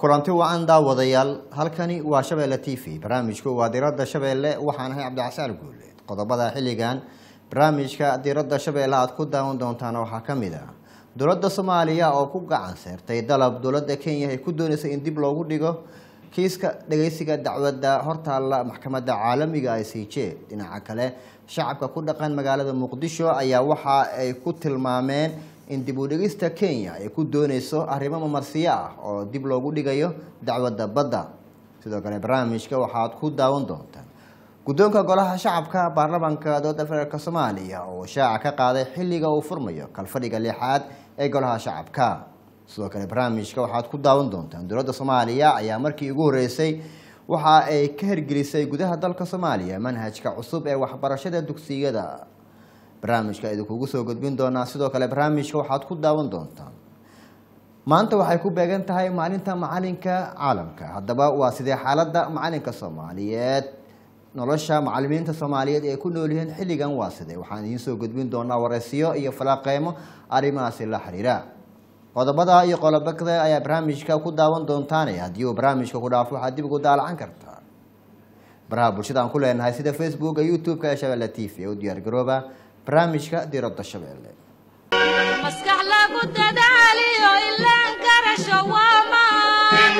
kulanti wacan daawadayaal halkani waa shabeelle t v barnaamijku waa diradda shabeelle waxaan ahay cabdixasaan guuleed qodobada xilligan barnaamijka diradda shabeelle aad ku daawan doontaan waxaa ka mid ah dowladda soomaaliya oo ku gacan seertay dalab dowladda kenya ay ku dooneysay in dib loogu dhigo kiiska dhageysiga dacwadda hortaalla maxkamadda caalamiga i c j dhinaca kale shacabka ku dhaqan magaalada muqdisho ayaa waxa ay ku tilmaameen in dib u dhigista kenya ay ku dooneyso arrimo mamarsiyo ah oo dib loogu dhigayo dacwadda badda sidoo kale barnaamijka waxaad ku daawan doontaan guddoonka golaha shacabka baarlamaanka dowladda federaalk soomaaliya oo shaaca ka qaaday xilliga uu furmayo kalfadhiga lixaad ee golaha shacabka sidoo kale barnaamijka waxaad ku daawan doontaan dowladda soomaaliya ayaa markii ugu horeysay waxa ay ka hirgelisay gudaha dalka soomaaliya manhajka cusub ee waxbarashada dugsiyada barnaamijka idinkugu soo gudbin doonaa sidoo kale barnaamijka waxaad ku daawan doontaan maanta waxay ku beegan tahay maalinta macalinka caalamka haddaba waa sidee xaaladda macalinka soomaaliyeed nolosha macalimiinta soomaaliyeed ee ku nool yihiin xilligan waa sidee waxaan idiin soo gudbin doonaa waraysiyo iyo falaaqeymo arrimahaasi la xiriira qodobada iyo qolobakda ayaa barnaamijka ku daawan doontaane haddii uu barnaamijka ku dhaafo waxaad dib ugu daalacan kartaa baraha bulshada aan ku leenahay sida facebooka youtube-ka ee shabeelle t v u diyaargarooba barnaamijka diradda shabeelle maskax lagu dadaaliyo ilaan karasho waamaan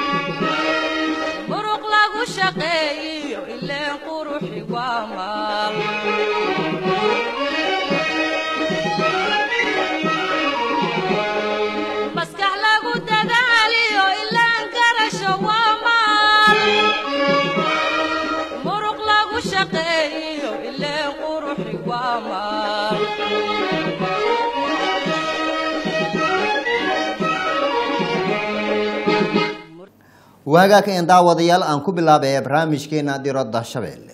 muruq lagu shaqeeyiyo ileen quruxi waamaan maskax lagu dadaaliyo ilaan karasho waamaan muruq lagu shaqeeyiyo ileen quruxi waamaan waagaa ka een daawadayaal aan ku bilaabay barnaamijkeena diradda shabeelle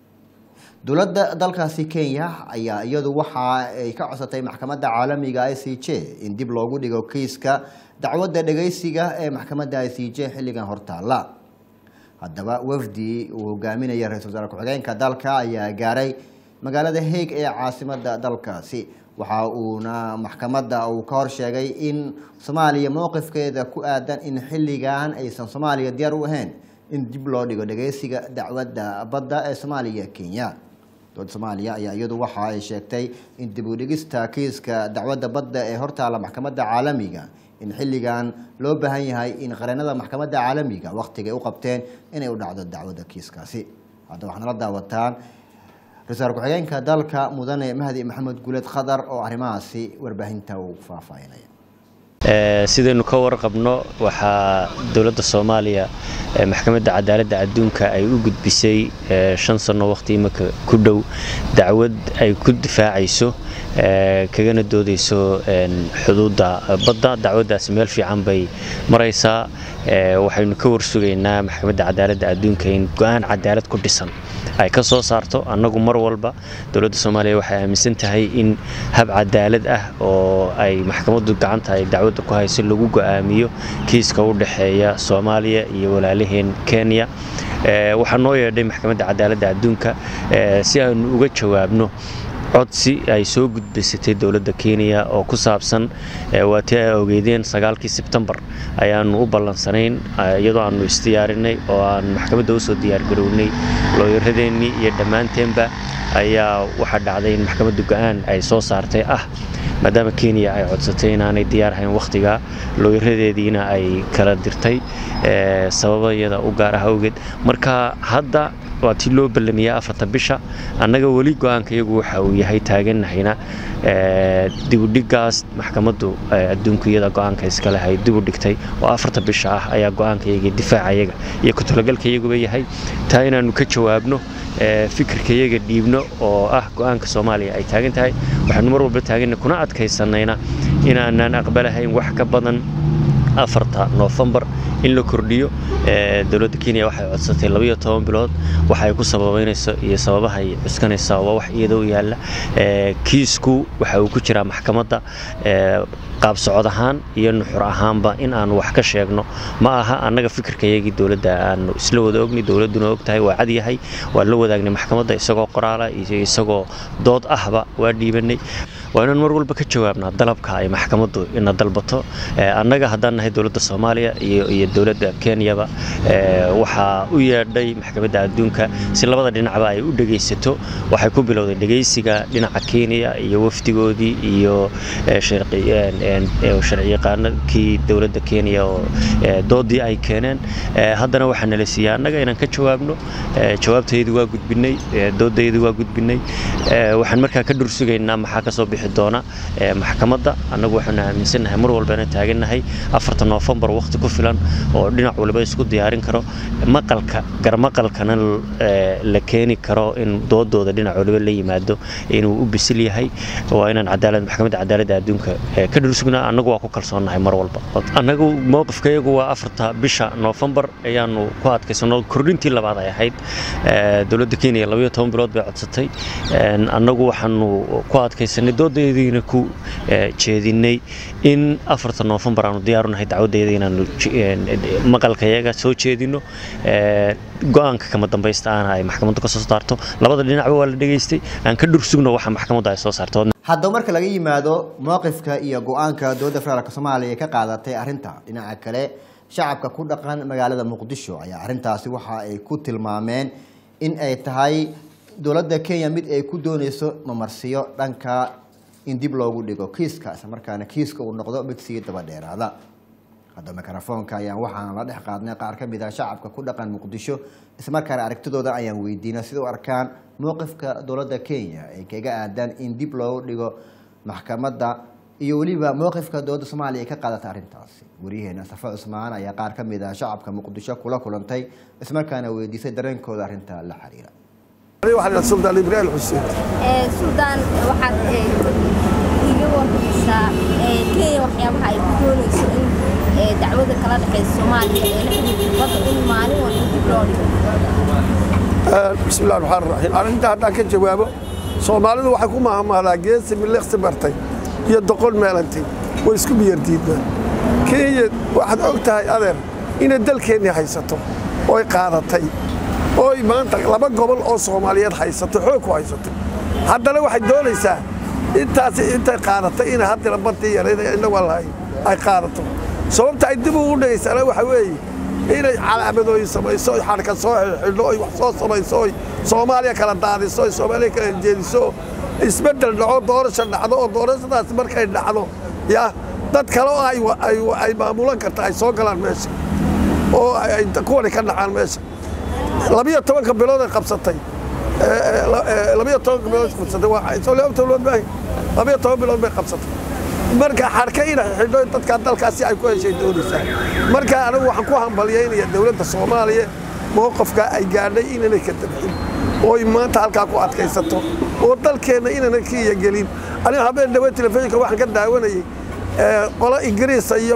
dowladda dalkaasi kenya ayaa iyadu waxa ay ka codsatay maxkamadda caalamiga i c j in dib loogu dhigo kiiska dacwadda dhageysiga ee maxkamadda i c j xilligan hortaalla haddaba wafdi uu hogaaminaya ra-isul wasaare ku-xigeenka dalka ayaa gaaray magaalada haeg ee caasimada dalkaasi waxa uuna maxkamadda uu ka hor sheegay in soomaaliya mowqifkeeda ku aadan in xilligan aysan soomaaliya diyaar u ahayn in dib loo dhigo dhageysiga dacwadda badda ee soomaaliya kenya dowladda soomaaliya ayaa iyadu waxa ay sheegtay in dib u dhigista kiiska dacwadda badda ee hortaalla maxkamadda caalamiga in xilligan loo baahan yahay in qareenada maxkamadda caalamiga wakhtigay u qabteen inay u dhacdo dacwadda kiiskaasi hadda waxaana la daawataan ra-iisul ku-xigeenka dalka mudane mahdi maxamed guuleed khadar oo arrimahaasi warbaahinta uu faahfaahinaya sidaynu ka warqabno waxaa dowladda soomaaliya maxkamadda cadaaladda adduunka ay u gudbisay shan sanno waqti imika ku dhow dacwad ay ku difaacayso kagana doodayso xuduudda badda dacwaddaasi meel fiican bay maraysaa waxaynu ka warsugaynaa maxkamadda cadaaladda adduunka in go-aan cadaalad ku dhisan ay ka soo saarto annagu mar walba dowladda soomaaliya waxay aaminsan tahay in hab cadaalad ah oo ay maxkamaddu gacanta ay dacwadda ku hayso lagu go'aamiyo kiiska u dhexeeya soomaaliya iyo walaalaheen kenya waxaa noo yeedhay maxkamadda cadaaladda adduunka si aanu uga jawaabno codsi ay soo gudbaysatay dowladda kenya oo ku saabsan waa tii ay ogeydeen sagaalkii sebtembar ayaanu u ballansanayn iyadoo aanu isdiyaarinay oo aan maxkamadda usoo diyaargarownay looyaradeennii iyo dhammaanteenba ayaa waxaa dhacday in maxkamadda go-aan ay soo saartay ah maadaama kenya ay codsatay inaanay diyaar ahayn wakhtigaa looyaradeediina ay kala dirtay sababayada u gaar ah awgeed marka hadda waa tii loo ballamiyaa afarta bisha annaga weli go-aanka iyagu waxa uu yahay taaganahayna dibudhigaas maxkamaddu adduunku iyada go-aanka iskale hay dibu dhigtay oo afarta bisha ah ayaa go-aanka iyaga difaaca iyaga iyo ku-talagalka iyaguba yahay taa inaannu ka jawaabno fikirka iyaga dhiibno oo ah go-aanka soomaaliya ay taagan tahay waxaanu mar walba taaganna kuna adkaysanayna inaanaan aqbalahayn wax ka badan afarta noofembar in la kordhiyo dowladda kenya waxay codsatay labayo toban bilood waxay ku sababeynayso iyo sababahay cuskanaysaa waa wax iyadoo yaalla kiisku waxa uu ku jiraa maxkamadda qaab socod ahaan iyo nuxur ahaanba in aanu wax ka sheegno ma aha annaga fikirkayagii dowladda aanu isla wada ogni dowladduna og tahay waa cad yahay waa la wadaagnay maxkamadda isagoo qoraala iyo isagoo dood ahba waa dhiibanay waa inaan mar walba ka jawaabnaa dalabka ay maxkamaddu ina dalbato annaga haddaan nahay dowladda soomaaliya iyo dowladda kenyaba waxaa u yeedhay maxkamadda adduunka si labada dhinacba ay u dhegaysato waxay ku bilowday dhegaysiga dhinaca kenya iyo wafdigoodii iyo sharciyaqaanakii dowladda kenya oo doodii ay keeneen haddana waxaa nala siiyey annaga inaan ka jawaabno jawaabtaydu waa gudbinay doodaydu waa gudbinay waxaan markaa ka dhursugaynaa maxaa ka soo bixi doona maxkamadda annagu waxaanu aaminsannahay mar walba inaan taagannahay afarta noofembar wakhti ku filan oo dhinac waliba isku diyaarin karo maqalka garmaqalkana la keeni karo in doodooda dhinac waliba la yimaado inuu u bisil yahay waa inaan cadaalad maxkamadda cadaaladda adduunka ka dhursugnaa annagu waa ku kalsoonnahay mar walba annagu mowqifkayagu waa afarta bisha noofembar ayaanu ku adkaysano kordhintii labaad ay ahayd dowladda kenya labayo toban bilood bay codsatay annagu waxaanu ku adkaysanay doodayadiina ku jeedinay in afarta noofembar aanu diyaarunahay dacwadayada inaanu maqalkayaga soo jeedino go-aanka kama dambaysta ahna ay maxkamaddu ka soo saarto labada dhinacba waa la dhegaystay aan ka dhursugno waxa maxkamaddu ay soo saarto haddaba marka laga yimaado mowqifka iyo go-aanka dowladda federaalk soomaaliya ka qaadatay arrinta dhinaca kale shacabka ku dhaqan magaalada muqdisho ayaa arrintaasi waxa ay ku tilmaameen in ay tahay dowladda kenya mid ay ku dooneyso mamarsiyo dhanka in dib loogu dhigo kiiska islamarkaana kiiska uu noqdo mid sii daba dheeraada hadda mikrofoonka ayaan waxaan la dhex qaadnay qaar ka mid ah shacabka ku dhaqan muqdisho islamarkaana aragtidooda ayaan weydiinay sida u arkaan mowqifka dowladda kenya ay kaga aadaan in dib loogu dhigo maxkamadda iyo weliba mowqifka dowladda soomaaliya ay ka qaadatay arrintaasi waryaheena safa cusmaan ayaa qaar ka mid ah shacabka muqdisho kula kulantay islamarkaana weydiisay dareenkooda arrinta la xiriira suldaan ibraahim xuseen suldaan waxaad iga warmaysaa kenya waxyaabaha ay ku doonayso in dacwada kala dhexaysa soomaaliya ee la xiriirta badda in maalin walba dib loo dhigo bismi illahi raxmaan raxiim arrinta haddaan ka jawaabo soomaalidu waxay ku mahamahdaa geesi miliqsi bartay iyo doqon meelantay way isku biyardiidnaan kenya waxaad og tahay adeer inay dalkeennii haysato oy qaadatay oy maanta laba gobol oo soomaaliyeed haysato xoog ku haysato haddana waxay doonaysaa intaasi intay qaadatay inay haddana badii yareed innagu lahay ay qaadato sababta ay dib ugu dhagaysana waxa weeye inay calaamadooyin samayso oy xadhka soo xidho oy wax soo samayso oy soomaaliya kala daadiso oy soomaaliya kala jeediso isbeddel dhaco doorasha dhacdo oo doorashadaasi markay dhacdo ya dad kale oo ay maamulan karta ay soo galaan meesha oo ay kuwani ka dhacaan meesha labiyo tobanka bilood ay qabsatay labiyo tobanka bilood qabsatay waa laba bilood baa labiyo toban bilood bay qabsatay marka xarka ina xidho dadka dalkaasi ay ku heshay doonaysaa marka anigu waxaan ku hambalyaynaya dowladda soomaaliya mowqafka ay gaadhay inanay ka dabxin ooy maanta halkaa ku adkaysato oo dalkeenna inana kiya gelin aniga habeen dhawe telefishinka waxaan ka daawanayay qolo ingiriisa iyo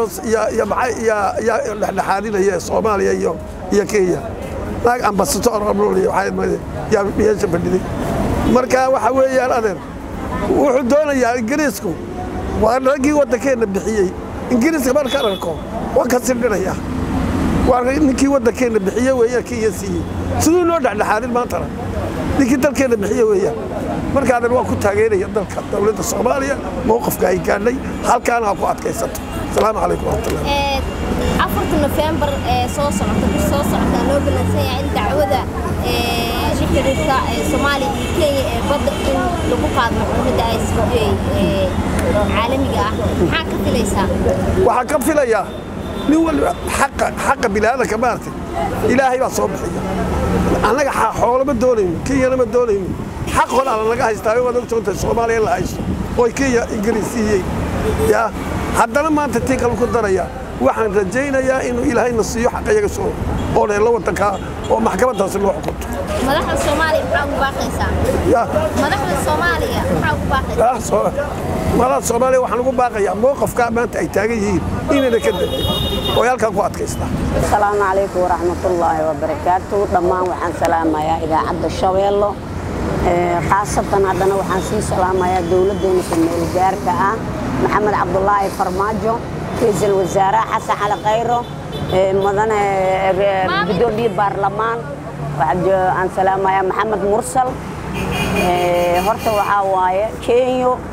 dhexdhexaadinaya soomaaliya iyo kenya naag ambasador yaa meesha fadhiday marka waxa weeyaan adeer wuxuu doonayaa ingiriisku waa raggii waddankeenna bixiyey ingiriiska markaan arko waan ka sirdhinayaa waa ninkii waddankeenna bixiye weeyaan kenya siiyey siduu noo dhexdhexaadin maantana ninkii dalkeenna bixiye weeyaan marka adeer waan ku taageeraya dalka dowladda soomaaliya mowqafka ay gaadhay halkaana ha ku adkaysato asalaamu calaykum waraxmatullah afarta nofembar ee soo socota bir soo socota loo balansan yahay in dacwada la xiriirta soomaaliya iyo kenya ee badda in lagu qaado maxkamadda icc caalamiga ah maxaa ka filaysaa waxaan ka filayaa nin waliba xaqa xaqa biniaadanka maartay ilaahay baa soo bixiya annaga xoolo ma doonayno kenyana ma doonayno xaq horaa lanaga haystaa waad ogsoontahay soomaaliya in la haysto oo kenya ingiriis siiyey yaa haddana maanta tii kale ku daraya waxaan rajaynayaa inuu ilaahayna siiyo xaqayaga soo oo dheello waddankaa oo maxkamaddaasi loo xukunto madaxda soomaaliya maxaa ugu baaqaysaa ya madaxda soomaaliya maxaa ugu baaqaysaa madaxda soomaaliya waxaan ugu baaqayaa mowqafkaa maanta ay taagan yihiin inayna ka dabcin oo ay halkaan ku adkaystaa asalaamu calaykum waraxmatullaahi wabarakaatu dhammaan waxaan salaamayaa idaacadda shabeello khaasatan haddana waxaan sii salaamayaa dowladdeena kumeel gaarka ah maxamed cabdulaahi farmaajo ra-iisul wasaare xasan cali khayro mudane gudoomiye baarlamaan aan salaamayaa maxamed mursal horta waxaa waaye kenyo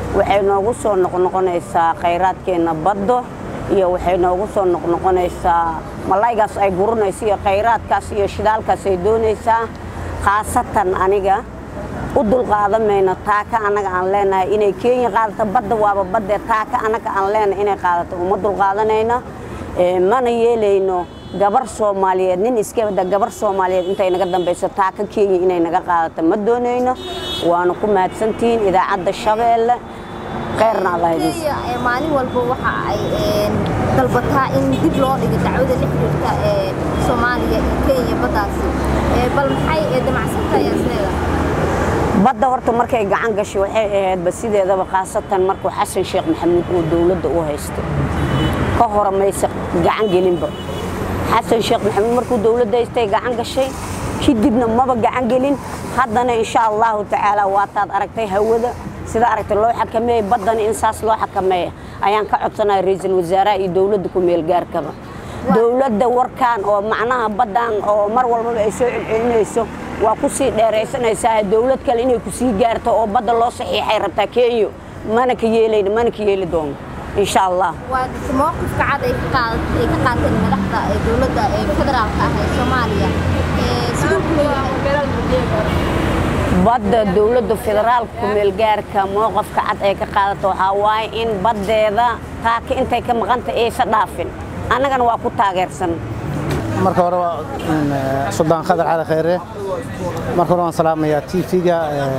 waxay noogu soo noqnoqonaysaa khayraadkeenna baddo iyo waxay noogu soo noqnoqonaysaa malaygaas ay guranayso iyo khayraadkaas iyo shidaalkaas ay doonaysaa khaasatan aniga u dulqaadamayno taaka annaga aan leenahay inay kenya qaadato badda waaba baddee taaka annaga aan leenahay inay qaadato uma dulqaadanayno mana yeelayno gabar soomaaliyeed nin iskabada gabar soomaaliyeed intay naga dambayso taaka kenya inay naga qaadato ma doonayno waana ku mahadsantihiin idaacadda shabeelle kheyrna allah idin kenya ee maalin walba waxa ay een, dalbataa in dib loo dhigo dacwada la xiriirta ee soomaaliya iyo kenya baddaasi Ee, bal maxay ee, damacsantahay isleeda badda horta markay gacan gashay waxay ahaydba sideedaba khaasatan markuu xasan sheekh maxamuud uu dowladda u haysto ka hore mayse gacan gelinba xasan sheekh maxamuud markuu dowladda haystay gacan gashay kadibna maba gacan gelin haddana insha allahu tacaala waataad aragtay hawada sida aragtay loo xakameeyey baddana in saas loo xakameeya ayaan ka codsanaya ra-iisul wasaaraha iyo dowladda ku meel gaarkaba dowladda warkaan oo macnaha baddan oo mar walbaba ay soo celcelinayso waa ku sii dheeraysanaysaa dowlad kale inay ku sii gaarto oo badda loo saxiixay rabtaa kenya mana ka yeelayno mana ka yeeli doono insha allah waa jirta mowqifka cad ay ka qaad- ay ka qaateen madaxda ee dowladda ee federaalka ah ee soomaaliya Ee, siduu ku leeyahay badda dowladda federaalka kumeelgaarka mowqafka cad ay ka qaadato waxaa waaye in baddeeda taaka intay ka maqanta aysa dhaafin annagana waa ku taageersan marka hore waa mm, eh, suldaan khadar cali khayre marka hore waan salaamayaa tv-ga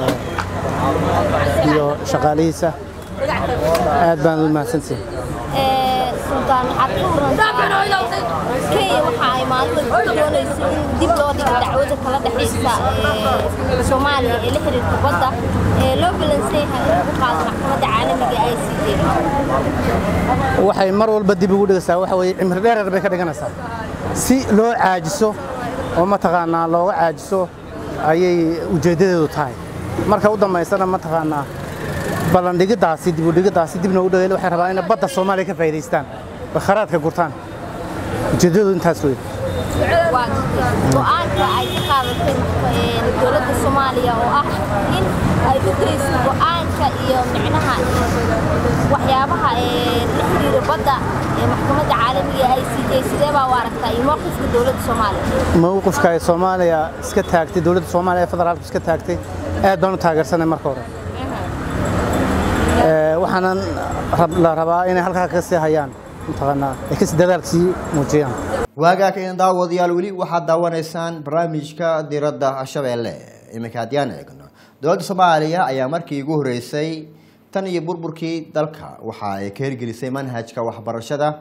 iyo shaqaalihiisa aad baan u mahadsantihin Ee, sultaan waxaad ka warantaa kenya waxa ay maalin walba doonayso in dib loo dhigo dacwada kala dhexaysa ee soomaaliya ee la xiriirta badda ee loo balansan yahay in lagu qaado maxkamadda caalamiga i c j waxay mar walba dib ugu dhigaysaa waxa weeye cimri dheerer bay ka dhiganaysaa si loo caajiso oo mataqaanaa looga caajiso ayay ujeeddadeedu tahay marka u dambaysana mataqaanaa ballandhigiddaasi dib u dhigiddaasi dibna u dhageyl waxay rabaan inay badda soomaaliya ka faa'iidaystaan oo kharaadka gurtaan ujeeddadu intaas wey waa jirtay go-aanka ay ka qaadatay ee, dowladda soomaaliya oo ah in ay u geyso go-aanka iyo micnaha waxyaabaha ee la xiriira badda ee maxkamadda caalamiga i c j sidee baa u aragtaa iyo mowqifka dowladda soomaaliya mowqifka ay soomaaliya iska taagtay dowladda soomaaliya ee federaalka iska taagtay aad baan u taageersanay marka hore Ee, waxaanan rab- la rabaa inay halkaa ka sii hayaan mataqaanaa ay kasi dadaal sii muujiyaan waagaa ka daawadayaal weli waxaad daawanaysaan barnaamijka diradda shabeelle iminka haddiyaan eegno dowladda soomaaliya ayaa markii ugu horeysay tan iyo burburkii dalka waxa ay ka hirgelisay manhajka waxbarashada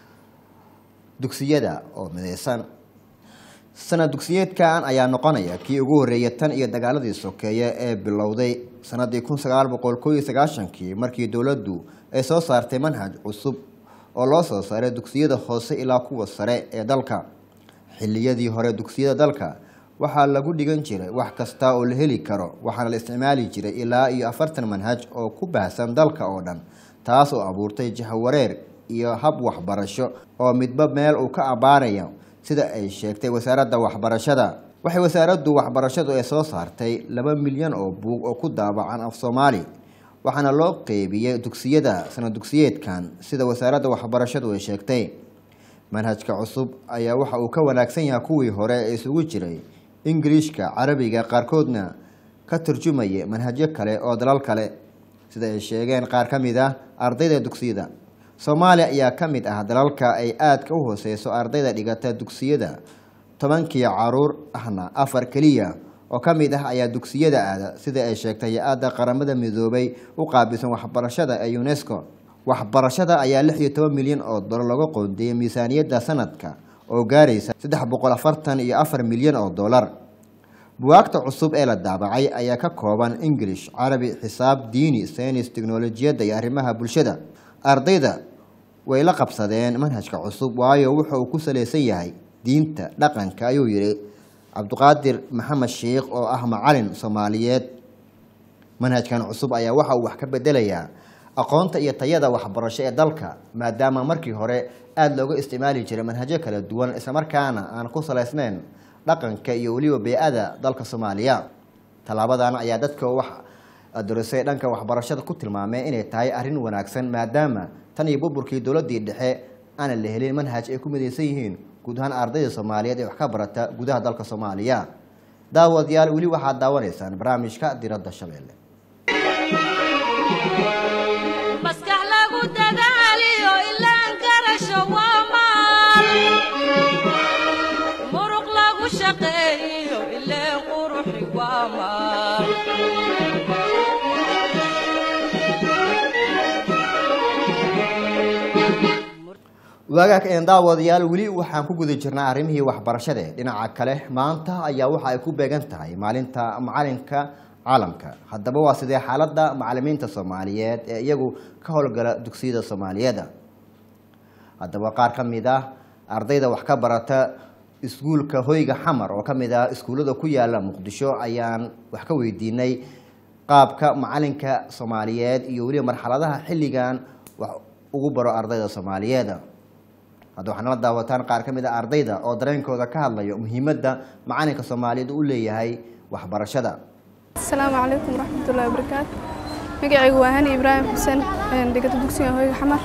dugsiyada oo mideysan sanad dugsiyeedkan ayaa noqonaya kii ugu horeeyay tan iyo dagaaladii sokeeye ee bilowday sanadii kun sagaal boqol koo iyo sagaashankii markii dowladdu ay soo saartay manhaj cusub oo loo soo saaray dugsiyada hoose ilaa kuwa sare ee dalka xilliyadii hore dugsiyada dalka waxaa lagu dhigan jiray wax kasta oo la heli karo waxaana la isticmaali jiray ilaa iyo afartan manhaj oo ku baahsan dalka oo dhan taas oo abuurtay jahawareer iyo hab waxbarasho oo midba meel uu ka abaarayo sida ay sheegtay wasaaradda waxbarashada waxay wasaaraddu waxbarashadu ay soo saartay laba milyan oo buug oo ku daabacan af soomaali waxaana loo qeybiyey dugsiyada sanad dugsiyeedkan sida wasaaradda waxbarashadu ay sheegtay manhajka cusub ayaa waxa uu ka wanaagsan yahay kuwii hore ee isugu jiray ingiliishka carabiga qaarkoodna ka turjumaya manhajyo kale oo dalal kale sida ay sheegeen qaar ka mid ah ardayda dugsiyada soomaaliya ayaa ka mid ah dalalka ay aadka u hooseyso ardayda dhigata dugsiyada tobankii caruur ahna afar keliya oo ka mid ah ayaa dugsiyada aada sida ay sheegtay hay-adda qaramada midoobay u qaabilsan waxbarashada ee unesco waxbarashada ayaa lix iyo toban milyan oo dolar laga qoondeeyay miisaaniyadda sanadka oo gaaraysa saddex boqol afartan iyo afar milyan oo dolar buwaagta cusub ee la daabacay ayaa ka kooban ingilish carabi xisaab diini saynis tiknolojiyadda iyo arrimaha bulshada ardayda way la qabsadeen manhajka cusub waayo wuxa uu ku salaysan yahay diinta dhaqanka ayuu yidhi cabdiqaadir maxamed sheikh oo ah macalin soomaaliyeed manhajkan cusub ayaa waxa uu wax ka bedelayaa aqoonta iyo tayada waxbarasho ee dalka maadaama markii hore aada looga isticmaali jiray manhajyo kala duwan islamarkaana aan ku salaysnayn dhaqanka iyo weliba bey-ada dalka soomaaliya tallaabadan ayaa dadka wax adorisay dhanka waxbarashada ku tilmaameen inay tahay arrin wanaagsan maadaama tan iyo burburkii dowladii dhexe aanan la helin manhaj ay ku midaysan yihiin guud ahaan ardayda soomaaliyeed ee wax ka barata gudaha dalka soomaaliya daawadayaal weli waxaad daawanaysaan barnaamijka diradda shabeelle maskax lagu dadaaliyo ilaan garasho waa maal muruq lagu shaqeeyo ileen quruxi waa maal waagaag een daawadayaal weli waxaan ku guda jirnaa arrimihii waxbarashade dhinaca kale maanta ayaa waxa ay ku beegan tahay maalinta macalinka caalamka haddaba waa sidee xaaladda macalimiinta soomaaliyeed ee iyagu ka howlgala dugsiyada soomaaliyeed haddaba qaar ka mid ah ardayda wax ka barata iskuulka hoyga xamar oo ka mid ah iskuullada ku yaala muqdisho ayaan wax ka weydiinay qaabka macalinka soomaaliyeed iyo weliba marxaladaha xilligan wax ugu baro ardayda soomaaliyeed hadda waxaad nala daawataan qaar ka mid a ardayda oo dareenkooda ka hadlayo muhiimadda macalinka soomaaliyeed u leeyahay waxbarashada asalaamu calaykum waraxmatullahi wabarakaatu magacaygu waa hani ibraahim xuseen dhigata dugsiga hoyga xamar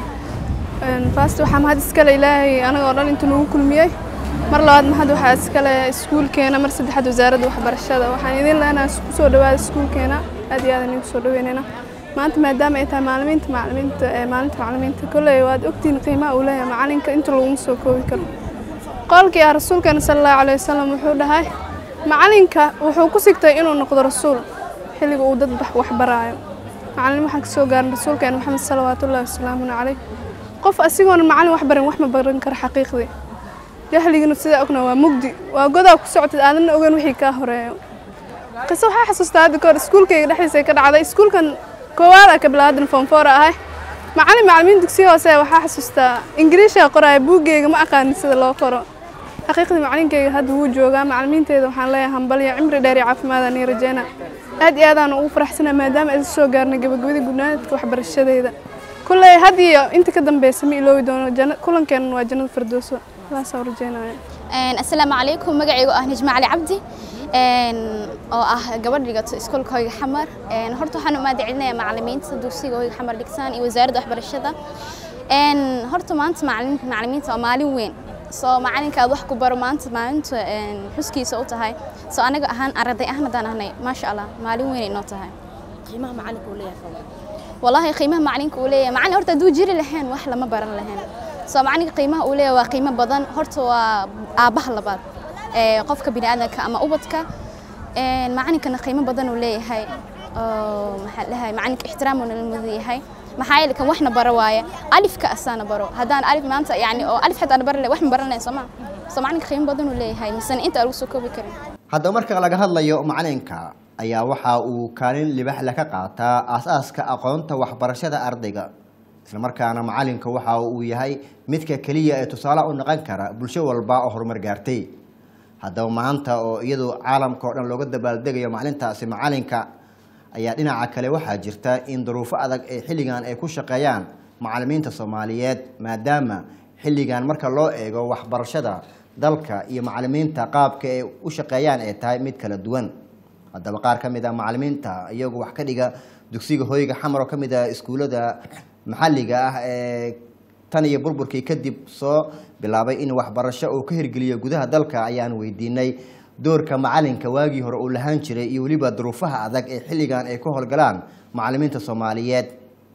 faast waxaa mahad iskale ilaahay anaga oo dhan intuu nagu kulmiyey mar labaad mahad waxaa iskale iskuulkeena mar saddexaad wasaaradda waxbarashada waxaan idin leenahay ku soo dhawaada iskuulkeena aad iyo aad idinku soo dhaweynayna maanta maadaama ay tahay maalimiinta macalimiinta ee maalinta macalimiinta kolley waad ogtihiin qiimaha uu leeyahay macalinka inta laguma soo koobi karo qolkii ah rasuulkeena sala allahu calayhi wasalam wuxuu dhahay macalinka wuxuu ku sigtay inuu noqdo rasuul xilliga uu dad wax baraayo macalin waxaan ka soo gaarin rasuulkeena maxamed salawaatullahi wasalaamun calayh qof asigoona macalin wax barin wax ma baran karo xaqiiqdii jahligina sidaa ogna waa mugdi waa godaa ku socotid aadanna ogeyn wixii kaa horeeyo qiso waxaa xasuustaa hadda kahor iskuulkayga dhexdiisa ka dhacday iskuulkan koowaad a kabilaadan foonfoora ahay macalin macalimiin dugsiya hoose waxaa xasuustaa ingiriishaa qoraya buuggeyga ma aqaanin sida loo qoro xaqiiqdii macalinkeyga hadda wuu joogaa macalimiinteeda waxaan leeyahay hambalyo cimri dheer iyo caafimaada nii rajeyna aad iyo aadaan ugu faraxsana maadaama aysa soo gaarnay gabagabadii gudnaadka waxbarashadeeda kulley had iyo inta ka dambeysa ma iloobi doono kulankeenan waa jannada firdowso saasaan rajeynaya asalaamu calaykum magacaygu ah nijma cali cabdi oo ah gabadh dhigato iskoolka hoyga xamar horta waxaan u mahadcelinayaa macalimiinta dugsiga hoyga xamar dhigtaan iyo wasaaradda waxbarashada horta maanta macalimiinta waa maalin weyn soo macalinka aad wax ku baro maanta maalinta xuskiisa u tahay soo anaga ahaan arday ahaan haddaan ahnay maasha allah maalin weyn inoo tahay qiimaha macalinka uu leeyahay والله قيمة معلنك وليه معلن هرتا دو جيري لهن wax lama baran lahayn soo macallinka qiimaha uu leeyahay waa qiimo badan horta waa aabaha labaad ee qofka bini'aadanka ama ubadka ee macallinkana qiimo badan uu leeyahay oo maxaa dhahay macallinka ixtiraam uu nala yahay maxaa yeelay kan waxna baro waaye alifka asaana baro haddaan alif maanta yani oo alif xataa baro leh wax ma baran lahayn soo ma soo macallinka qiimo badan uu leeyahay misana inta lagu soo koobi karin haddaba marka laga hadlayo macalinka ayaa waxa uu kaalin libaxle ka qaataa aasaaska aqoonta waxbarashada ardayga islamarkaana macalinka waxa uu yahay midka keliya ee tusaale u noqon kara bulsho walba oo horumar gaartay haddaba maanta oo iyadu caalamka oo dhan looga dabaaldegayo macalintaasi macalinka ayaa dhinaca kale waxaa jirta in duruufo adag ee xilligan ay ku shaqeeyaan macalimiinta soomaaliyeed maadaama xilligan marka loo eego waxbarashada dalka iyo macalimiinta qaabka ay u shaqeeyaan ay tahay mid kala duwan haddaba qaar ka mid a macalimiinta iyagu wax ka dhiga dugsiga hoyga xamar oo ka mid ah iskuullada maxalliga ah ee tan iyo burburkii kadib soo bilaabay in waxbarasho uu ka hirgeliyo gudaha dalka ayaan weydiinay doorka macalinka waagii hore uu lahaan jiray iyo weliba duruufaha adag ee xilligan ay ka howlgalaan macalimiinta soomaaliyeed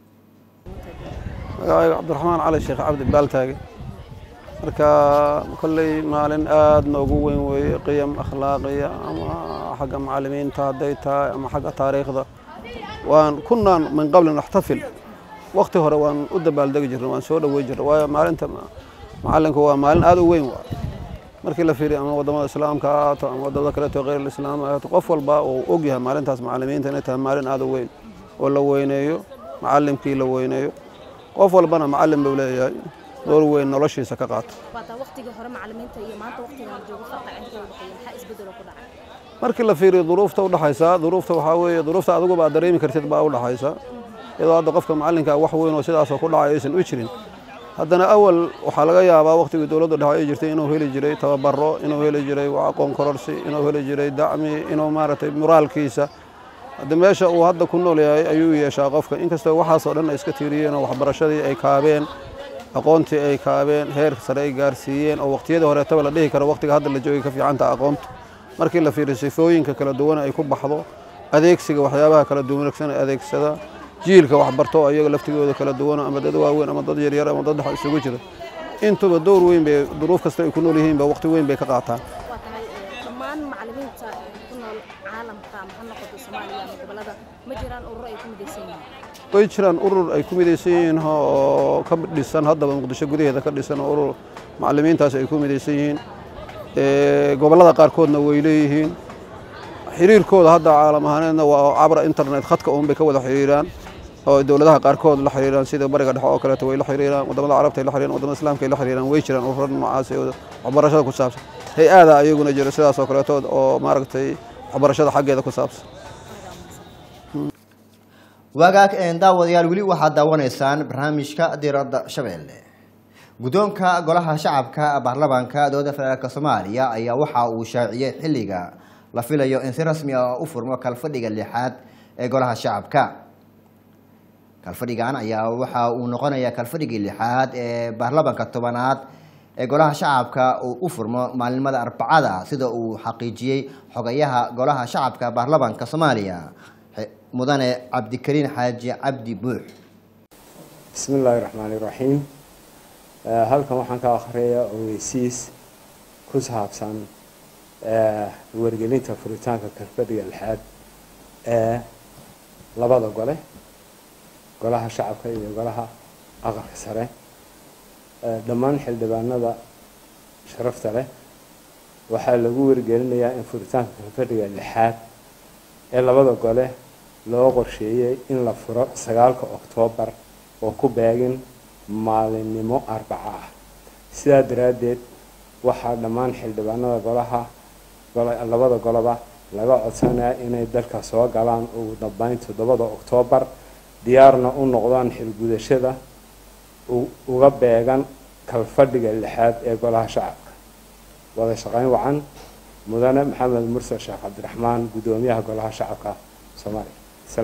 magacayga cabdiraxmaan cali sheekh cabdi baaltaage marka kolley maalin aad noogu weyn weeye qiyam akhlaaqiya ama xagga macalimiinta hadday tahay ama xagga taariikhda waan kunaan min qabli naxtafil wakti hore waan u dabaaldegi jirnay waan soo dhowey jirnay waayo maalinta macalinku waa maalin aad u weyn waa markii la fiiriyo ama wadamada islaamka ha ahaato ama wadamada kaleeto kheyr islaam ha ahaato qof walba uu og yahay maalintaas macalimiinta inay tahay maalin aad u weyn oo la weyneeyo macalimkii la weyneeyo qof walbana macalin buu leeyahay door weyn noloshiisa ka qaato waataa waqtigii hore macalimiinta iyo maanta waqtigan la joogo farqa inta u dhexeeya maxaa isbedel oo ku dhacay markii la fiiriyo duruufta u dhaxaysa duruufta waxaa weeye duruufta adigu baa dareemi kartid baa u dhaxaysa iyadoo hadda qofka macallinka wax weyn oo sidaasoo ku dhacay aysan u jirin haddana awal waxaa laga yaabaa waqtigii dowladda dhexe ay jirtay inuu heli jiray tababaro inuu heli jiray aqoon kororsi inuu heli jiray dacmi inuu maaragtay muraalkiisa hadda meesha uu hadda ku nool yahay ayuu yeeshaa qofka inkastoo waxaasoo dhan ay iska tiiriyeen oo waxbarashadii ay kaabeen aqoontii ay kaabeen heer sare ay gaarsiiyeen oo waqtiyadii horeetaba la dhihi karo waqtiga hadda la joogay ka fiicanta aqoontu markii la fiiriyo sifooyinka kala duwan ay ku baxdo adeegsiga waxyaabaha kala duwanagsan ee adeegsada jiilka waxbarto ayaga laftigooda kala duwan ama dad waaweyn ama dad yaryar ama dad dhex isugu jira intuba dowr weyn bay duruuf kasta ay ku nool yihiinba waqti weyn bay ka qaataan waa tahay dhammaan macallimiinta ku nool caalamka ama ha noqoto soomaaliya ama gobolada ma jiraan ururo ay ku midaysan yihiin way jiraan urur ay ku midaysan yihiin oo ka dhisan haddaba muqdisho gudaheeda ka dhisan oo urur macallimiintaas ay ku midaysan yihiin gobollada qaarkoodna way leeyihiin xiriirkooda hadda caalam ahaaneedna waa cabra internet khadka uun bay ka wada xiriiraan oo dowladaha qaarkood la xiriiraan sida bariga dhexe oo kaleeto way la xiriiraan wadamada carabta ay la xiriiraan wadamada islaamka ay la xiriiraan way jiraan ururo noocaas ee waxbarashada ku saabsan hay-ada ayaguna jira sidaas oo kaleeto oo maaragtay waxbarashada xaggeeda ku saabsan wagaag daawadayaal weli waxaad daawanaysaan barnaamijka diradda shabeelle guddoonka golaha shacabka baarlamaanka dowladda federaalk soomaaliya ayaa waxa uu shaaciyey xilliga la filayo in si rasmi ah u furmo kalfadhiga lixaad ee golaha shacabka kalfadhigan ayaa waxa uu noqonayaa kalfadhigii lixaad ee baarlamaanka tobanaad ee golaha shacabka uu u furmo maalinimada arbacada sida uu xaqiijiyey xogayaha golaha shacabka baarlamaanka soomaaliya mudane cabdikariin xaaji cabdi buux bismi illaahi raxmaani raxiim halkan waxaan ka akhriyayaa ogeysiis ku saabsan wargelinta furitaanka kalfadhiga lixaad ee labada gole golaha shacabka iyo golaha aqalka sare dhammaan xildhibaanada sharafta leh waxaa lagu wargelinayaa in furitaanka kalfadhiga lixaad ee labada gole loo qorsheeyey in la furo sagaalka oktoobar oo ku beegin maalinimo arbaco ah sidaa daraaddeed waxaa dhammaan xildhibaanada golaha labada goloba laga codsanayaa inay dalka soo galaan ugu dambeyn toddobada oktoobar diyaarna u noqdaan xilgudashada uga beegan kalfadhiga lixaad ee golaha shacabka wada shaqeyn wacan mudane maxamed mursal sheekh cabdiraxmaan guddoomiyaha golaha shacabka soomaaliya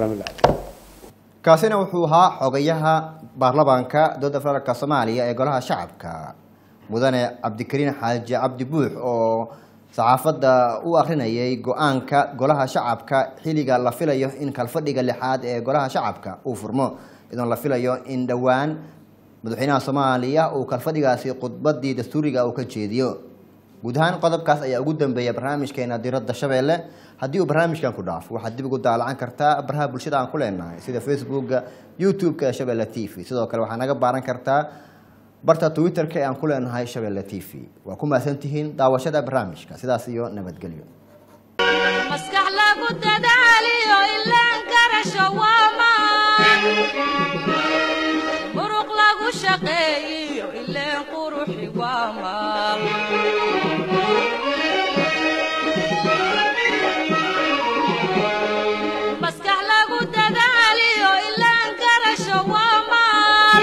kaasina wuxuu ahaa xogayaha baarlamaanka dowladda federaalk soomaaliya ee golaha shacabka mudane cabdikariin xaaji cabdi buux oo saxaafadda u akrinayay go-aanka golaha shacabka xilliga la filayo in kalfadhiga lixaad ee golaha shacabka uu furmo idoon la filayo in dhowaan madaxweynaha soomaaliya uu kalfadhigaasi khudbadii dastuuriga uu ka jeediyo guud ahaan qodobkaas ayaa ugu dambeeya barnaamijkeena diradda shabeelle haddii uu barnaamijkan ku dhaafo waxaad dib ugu daalacan kartaa baraha bulshada aan ku leenahay sida facebooka youtube-ka ee shabeelle t v sidoo kale waxaa naga baaran kartaa barta twitter-ka ee aan ku leenahay shabeelle t v waa ku mahadsantihiin daawashada barnaamijka sidaas iyo nabadgelyo maskax lagu dadaaliyo ilaan garasho waamaan muruq lagu shaqeeyiyo ileen quruxi waamaan maskax lagu dadaaliyo ilaan garasho waamaan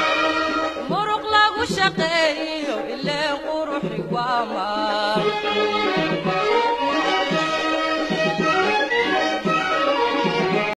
muruq lagu shaqeeyiyo ileen quruxi waamaan